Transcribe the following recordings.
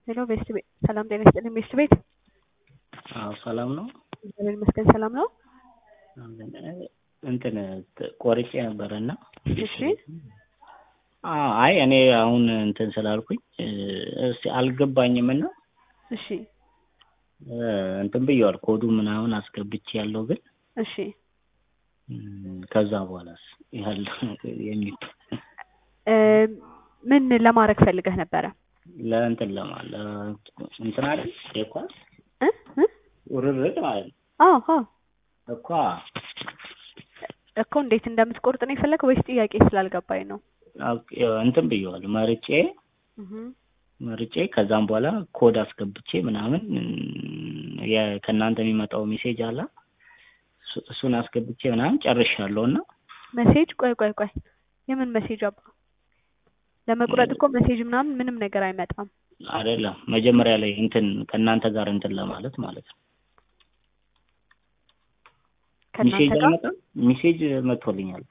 ሄሎ ቤስት ቤት ሰላም ጤና ይስጥልኝ ቤስት ቤት አዎ ሰላም ነው። እግዚአብሔር ይመስገን ሰላም ነው። እንትን ቆርጬ ነበረ እና እሺ አይ እኔ አሁን እንትን ስላልኩኝ እስቲ አልገባኝም እና እሺ እንትን ብየዋል ኮዱ ምናምን አስገብቼ ያለው ግን እሺ ከዛ በኋላስ ያለ የሚል እ ምን ለማድረግ ፈልገህ ነበረ? ለእንትን ለማ እንትን አይደል የኳስ እ እ ውርርድ ማለት ነው አዎ አዎ እኳ እኮ እንዴት እንደምትቆርጥ ነው የፈለገው ወይስ ጥያቄ ስላልገባኝ ነው? እንትን ብየዋል መርጬ እህ መርጬ ከዛም በኋላ ኮድ አስገብቼ ምናምን የ- ከእናንተ የሚመጣው ሜሴጅ አለ እሱ- እሱን አስገብቼ ምናምን ጨርሻለሁ እና መሴጅ ቆይ ቆይ ቆይ የምን መሴጅ አባ ለመቁረጥ እኮ መሴጅ ምናምን ምንም ነገር አይመጣም። አይደለም መጀመሪያ ላይ እንትን ከእናንተ ጋር እንትን ለማለት ማለት ነው። ከእናንተ ሜሴጅ ጋር አይመጣም? ሜሴጅ መጥቶልኛል።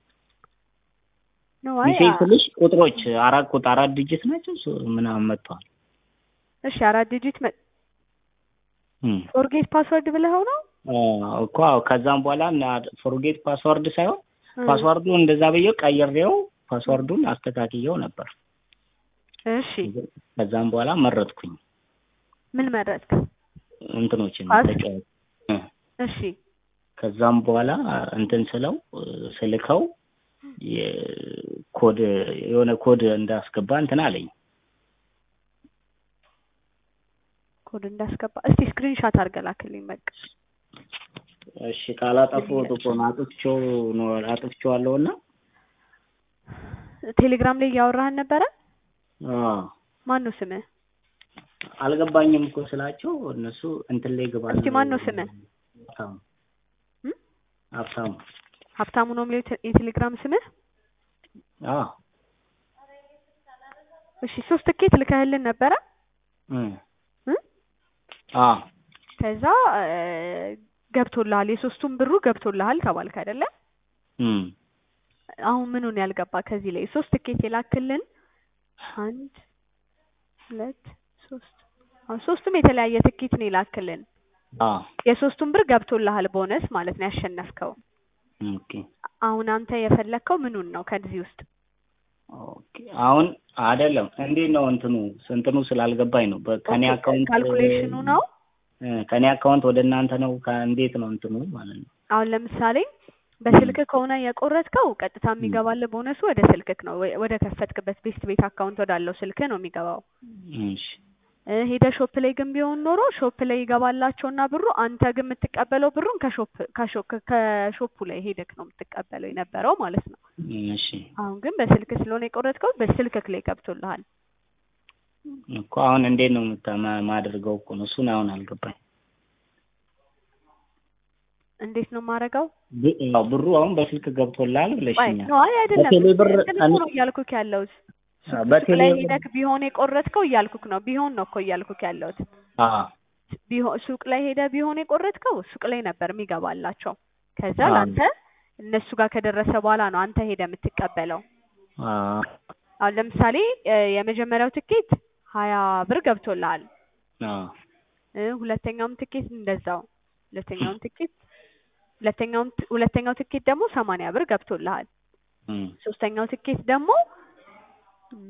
ነው አይ ሜሴጅ ስልሽ ቁጥሮች አራት ቁጥር አራት ዲጂት ናቸው እሱ ምናምን መጥተዋል። እሺ አራት ዲጂት መ እም። ፎርጌት ፓስወርድ ብለኸው ነው? አዎ እኮ አዎ። ከዛም በኋላ ፎርጌት ፓስወርድ ሳይሆን እ ፓስወርዱ እንደዛ ብዬው ቀይሬው ፓስወርዱን አስተካክየው ነበር። እሺ ከዛም በኋላ መረጥኩኝ ምን መረጥክ? እንትኖችን ፓስ? ተጫዋች እ። እሺ ከዛም በኋላ እንትን ስለው ስልከው የኮድ የሆነ ኮድ እንዳስገባ እንትን አለኝ። ኮድ እንዳስገባ እስቲ ስክሪንሻት አድርገህ ላክልኝ በቃ። እሺ ካላጠፋሁት እኮ ነው አጥፍቼው ነው አጥፍቼዋለሁ እና ቴሌግራም ላይ እያወራህን ነበረ? አዎ ማን ነው ስምህ? አልገባኝም እኮ ስላቸው እነሱ እንትን ላይ ግባ እስቲ ማን ነው ስምህ? ሀብታሙ እም? ሀብታሙ ሀብታሙ ነው የሚለው የቴ- የቴሌግራም ስምህ? አዎ እሺ ሶስት ትኬት ልከህልን ነበረ? እም። እ? አዎ ከዛ እ፣ ገብቶልሃል የሶስቱም ብሩ ገብቶልሃል ተባልክ አይደለ? እም። አሁን ምኑን ያልገባ ከዚህ ላይ ሶስት ትኬት የላክልን አንድ ሁለት ሶስት አሁን ሶስቱም የተለያየ ትኬት ነው የላክልን አዎ የሶስቱም ብር ገብቶልሃል ቦነስ ማለት ነው ያሸነፍከው ኦኬ አሁን አንተ የፈለግከው ምኑን ነው ከዚህ ውስጥ ኦኬ አሁን አይደለም እንዴት ነው እንትኑ እንትኑ ስላልገባኝ ነው በከኔ ኦኬ፣ አካውንት ካልኩሌሽኑ ነው እ፣ ከኔ አካውንት ወደ እናንተ ነው ከ- እንዴት ነው እንትኑ ማለት ነው አሁን ለምሳሌ በስልክ ከሆነ የቆረጥከው ቀጥታ የሚገባልህ ቦነሱ ወደ ስልክክ ነው ወይ- ወደ ከፈትክበት ቤስት ቤት አካውንት ወዳለው ስልክ ነው የሚገባው እሺ እ፣ ሄደህ ሾፕ ላይ ግን ቢሆን ኖሮ ሾፕ ላይ ይገባላቸውና ብሩ አንተ ግን የምትቀበለው ብሩን ከሾፕ ከሾ- ከሾፑ ላይ ሄደክ ነው የምትቀበለው የነበረው ማለት ነው እሺ አሁን ግን በስልክ ስለሆነ የቆረጥከው በስልክክ ላይ ገብቶልሃል እኮ አሁን እንዴት ነው የምታ- ማ- ማደርገው እኮ ነው እሱን አሁን አልገባኝ እንዴት ነው የማደርገው ብ- ያው ብሩ አሁን በስልክ ገብቶልሃል አይ ብለሽኛል ነው አይ አይደለም በቴሌ ብር እንትን እኮ ነው እያልኩክ ያለሁት አዎ፣ ሱቅ በቴሌ ላይ ብር ሄደክ ቢሆን የቆረጥከው እያልኩክ ነው ቢሆን ነው እኮ እያልኩክ ያለሁት አዎ ቢሆን ሱቅ ላይ ሄደ ቢሆን የቆረጥከው ሱቅ ላይ ነበር የሚገባላቸው ከዛ አዎ። ለአንተ እነሱ ጋር ከደረሰ በኋላ ነው አንተ ሄደ የምትቀበለው አዎ አሁን ለምሳሌ እ፣ የመጀመሪያው ትኬት ሀያ ብር ገብቶልሃል አዎ እ፣ ሁለተኛውም ትኬት እንደዛው ሁለተኛውም ትኬት ሁለተኛውም ት- ሁለተኛው ትኬት ደግሞ ሰማንያ ብር ገብቶልሃል እም። ሶስተኛው ትኬት ደግሞ እም፣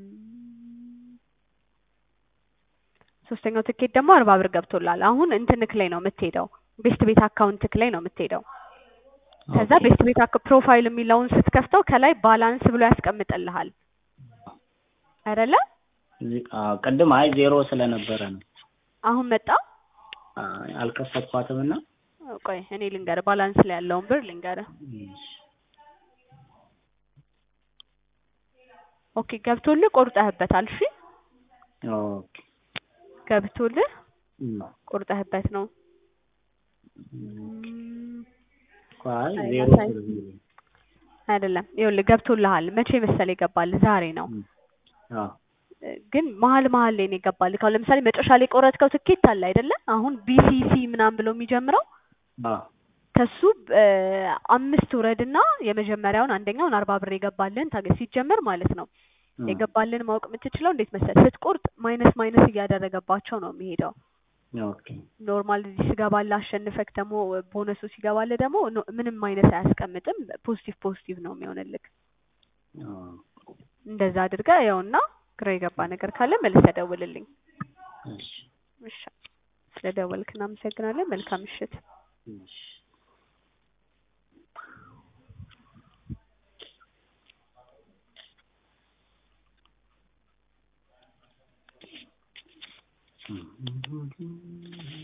ሶስተኛው ትኬት ደግሞ አርባ ብር ገብቶልሃል አሁን እንትንክ ላይ ነው የምትሄደው ቤስት ቤት አካውንትክ ላይ ነው የምትሄደው ከዛ ኦኬ። ቤስት ቤት አካ- ፕሮፋይል የሚለውን ስትከፍተው ከላይ ባላንስ ብሎ ያስቀምጥልሃል አይደለ እዚህ- አዎ፣ ቅድም አይ ዜሮ ስለነበረ ነው አሁን መጣ አይ፣ አልከፈትኳትም እና ቆይ እኔ ልንገርህ ባላንስ ላይ ያለውን ብር ልንገርህ እሺ። ኦኬ ገብቶልህ ቆርጠህበታል እሺ ኦኬ ገብቶልህ እም። ቆርጠህበት ነው እኮ አይ አይ፣ ዜሮ ያሳይ- ስለሚል አይደለም ይኸውልህ ገብቶልሃል መቼ መሰለህ ይገባል ዛሬ ነው እም። አዎ እ፣ ግን መሀል መሀል ላይ ነው የገባልህ አሁን ለምሳሌ መጨረሻ ላይ የቆረጥከው ትኬት አለ አይደለ አሁን ቢሲሲ ምናምን ብሎ የሚጀምረው አዎ ከሱ እ፣ አምስት ውረድና የመጀመሪያውን አንደኛውን አርባ ብር የገባልህን ታገ ሲጀመር ማለት ነው እ፣ የገባልን ማወቅ የምትችለው እንዴት መሰለህ ስትቆርጥ ማይነስ ማይነስ እያደረገባቸው ነው የሚሄደው ኦኬ ኖርማል እዚህ ስገባልህ አሸንፈክ ደግሞ ቦነሱ ሲገባልህ ደግሞ ኖ- ምንም ማይነስ አያስቀምጥም ፖዚቲቭ ፖዚቲቭ ነው የሚሆንልክ ኦ፣ እንደዛ አድርገህ ያውና ግራ የገባ ነገር ካለ መልሰህ ደውልልኝ እሺ እሺ ስለደወልክ እናመሰግናለን መልካም ምሽት እሺ